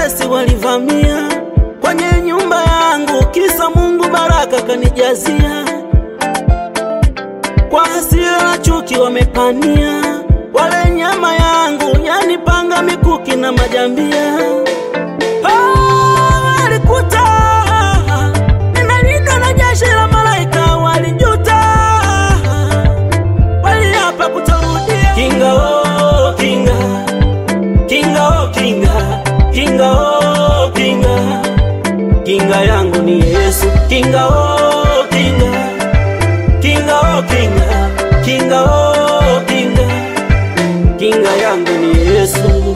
watesi walivamia kwenye nyumba yangu, kisa Mungu baraka kanijazia. Kwa hasira na chuki wamepania wale nyama yangu, yani panga, mikuki na majambia. Ah, walikuta ninalindwa na jeshi la malaika, walijuta waliapa kutorudia. Kinga oh, kinga kinga oh, kinga kinga oh, kinga kinga yangu ni Yesu. Kinga oh, kinga kinga oh, kinga kinga oh, kinga kinga yangu ni Yesu.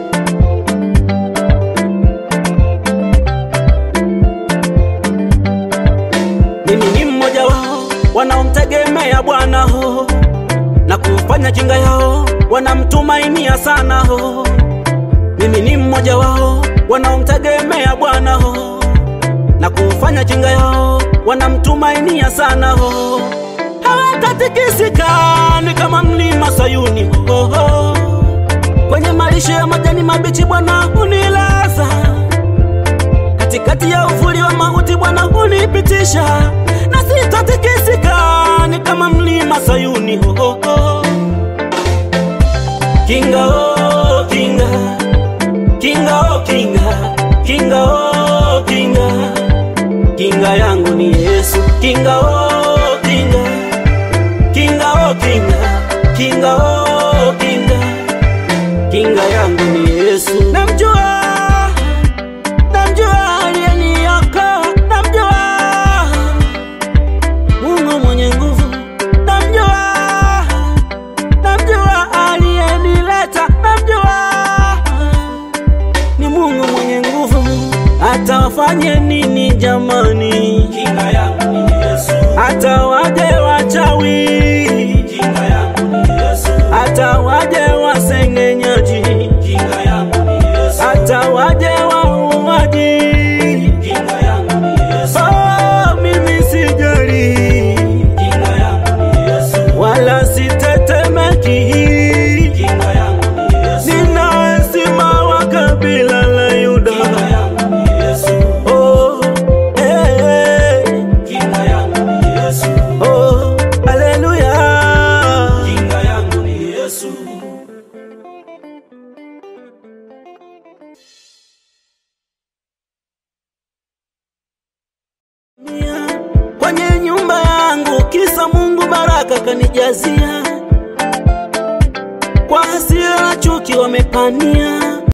Mimi ni mmoja wao wanaomtegemea Bwana ho na kufanya jinga yao wanamtumainia sana ho. Mimi ni mmoja wao wanaomtegemea Bwana ho na kufanya jinga yao wanamtumainia sana ho. Hawatatikisika ni kama mlima Sayuni ho, ho. Kwenye malisho ya majani mabichi Bwana hunilaza katikati ya uvuli wa mauti Bwana hunipitisha, na sitatikisika, ni kama mlima Sayuni. Ho, ho, ho. Kinga oh, kinga kinga oh, kinga kinga oh, kinga kinga yangu ni Yesu. Kinga oh, kinga kinga oh, kinga kinga oh, kinga kinga yangu ni Yesu. Namjua namjua aliyeniokoa, namjua Mungu mwenye nguvu, namjua namjua aliyenileta, namjua ni Mungu mwenye nguvu. Hata wafanye nini jamani, Kinga yangu ni Yesu. hata waje wachawi, Kinga yangu ni Yesu. hata waje wasengenyaji, Kinga yangu ni Yesu. hata waje wauaji Kinga yangu ni Yesu. Oh, mimi sijali Kinga yangu ni Yesu. wala sitetemeki, Kinga yangu ni Yesu. nina simama wa kabila la Yuda. Kinga yangu ni Yesu. Oh, eh, eh, Kinga yangu ni Yesu. oh, haleluya. Kinga yangu ni Yesu. Kwenye nyumba yangu, kisa Mungu baraka kanijazia. Kwa hasira na chuki wamepania